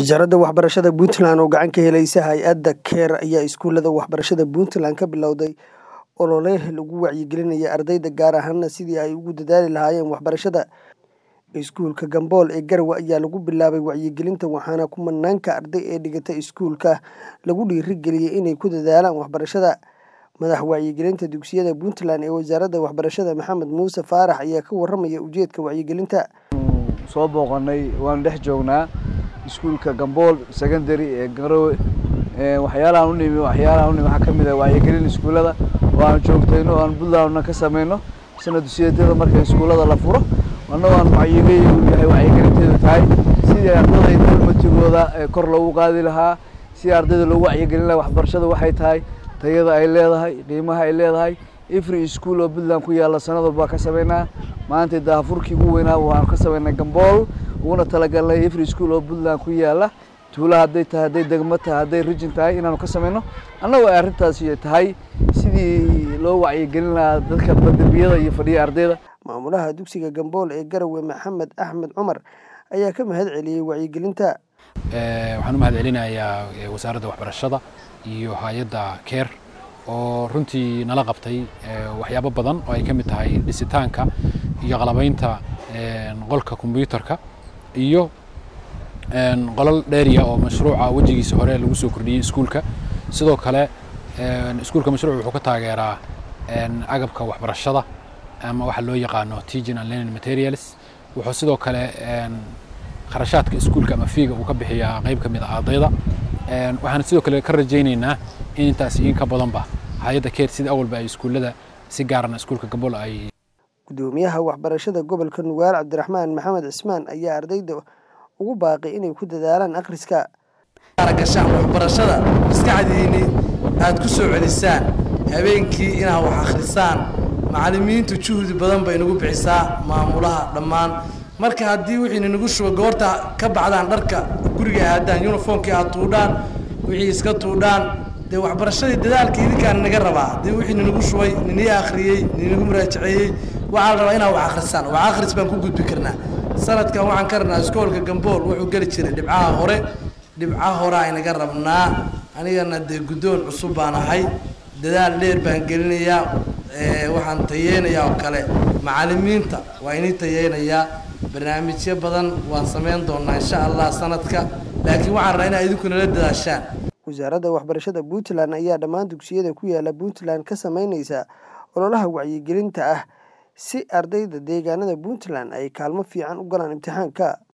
Wasaaradda Waxbarashada Puntland oo gacan ka helaysa hay'adda CARE ayaa iskuulada waxbarashada Puntland ka bilowday olole lagu wacyigelinayo ardayda gaar ahaan sidii ay ugu dadaali lahaayeen waxbarashada. Iskuulka Gambool ee Garowe ayaa lagu bilaabay wacyigelinta waxaana kumanaanka arday ee dhigata iskuulka lagu dhiirigeliyay inay ku dadaalaan waxbarashada. Madaxa wacyigelinta dugsiyada Puntland ee Wasaaradda Waxbarashada Maxamed Muuse Faarax ayaa ka warramaya ujeedka wacyigelinta. soo booqanay waan dhex joognaa iskuulka Gambool secondary ee Garowe ee waxyaalahan u nimi waxyaalahan u nimi waxaa ka mid ah wacyigelin iskuulada oo aan joogtayno oo aan Puntlandna ka sameyno sanad dugsiyada marka iskuulada la furo annagoo aan wacyigelin yahay wacyigelinteedu tahay sidii ardayda dulmatigooda ee kor loogu qaadi lahaa sidii ardayda loogu wacyigelin lahaa waxbarashada waxay tahay tayada ay leedahay qiimaha ay leedahay every school oo Puntland ku yaala sanad walba ka sameynaa maanta daafurkii ugu weynaa waxaan ka sameynay Gambool uguna talagalnay every school oo Puntland ku yaala tuulo hadday tahay hadday degmo tahay hadday region tahay inaanu ka sameyno annagoo ay arrintaasi tahay sidii loo wacyigelin lahaa dadka dambiyada iyo fadhiya ardayda Maamulaha dugsiga Gambool ee Garowe Maxamed Axmed Cumar ayaa ka mahad celiyay wacyigelinta. waxaan u mahad celinayaa wasaaradda waxbarashada iyo hay-adda CARE oo runtii nala qabtay waxyaabo badan oo ay ka mid tahay dhisitaanka iyo qalabaynta qolka kombiyuutarka iyo qolal dheeriya oo mashruuca wejigiisa hore lagu soo kordhiyey iskuulka sidoo kale iskuulka mashruuc wuxuu ka taageeraa agabka waxbarashada ama waxa loo yaqaano teaching and learning materials wuxuu sidoo kale kharashaadka iskuulka ama fiiga uu ka bixiyaa qayb ka mid ah ardayda waxaan sidoo kale ka rajaynaynaa in intaas iyo in ka badanba hay-adda CARE sida awalba ay iskuullada si gaarana iskuulka Gambool ay Gudoomiyaha waxbarashada gobolka Nugaal Cabdiraxmaan Maxamed Cismaan ayaa ardayda ugu baaqay inay ku dadaalaan akhriska. gashaan waxbarashada maskaxdiinni aad ku soo celisaan habeenkii inaad wax akhrisaan macallimiintu juhdi badan bay nagu bixisaa maamulaha dhammaan marka haddii wixii nagu shuba goorta ka bacdaan dharka guriga aadaan uniformkii aad tuudhaan wixii iska tuudhaan dee waxbarashadii dadaalkii idinkaan naga rabaa haddii wixii ninagu shubay ninii akhriyey ninagu muraajaceeyey waxaa la rabaa inaad wax akhrisaan wax akhris baan ku gudbi karnaa sanadkan waxaan ka rabnaa iskoolka gambool wuxuu geli jiray dhibcaha hore dhibcaha hore aynaga rabnaa anigana dee guddoon cusub baan ahay dadaal dheer baan gelinayaa waxaan tayeynayaa oo kale macallimiinta waa inii tayeynayaa barnaamijyo badan waan samayn doonaa insha allah sanadka laakiin waxaan rabaa inaad idinku nala dadaashaan Wasaaradda Waxbarashada Puntland ayaa dhammaan dugsiyada ku yaala Puntland ka sameynaysa ololaha wacyigelinta ah si ardayda deegaanada Puntland ay kaalmo fiican u galaan imtixaanka.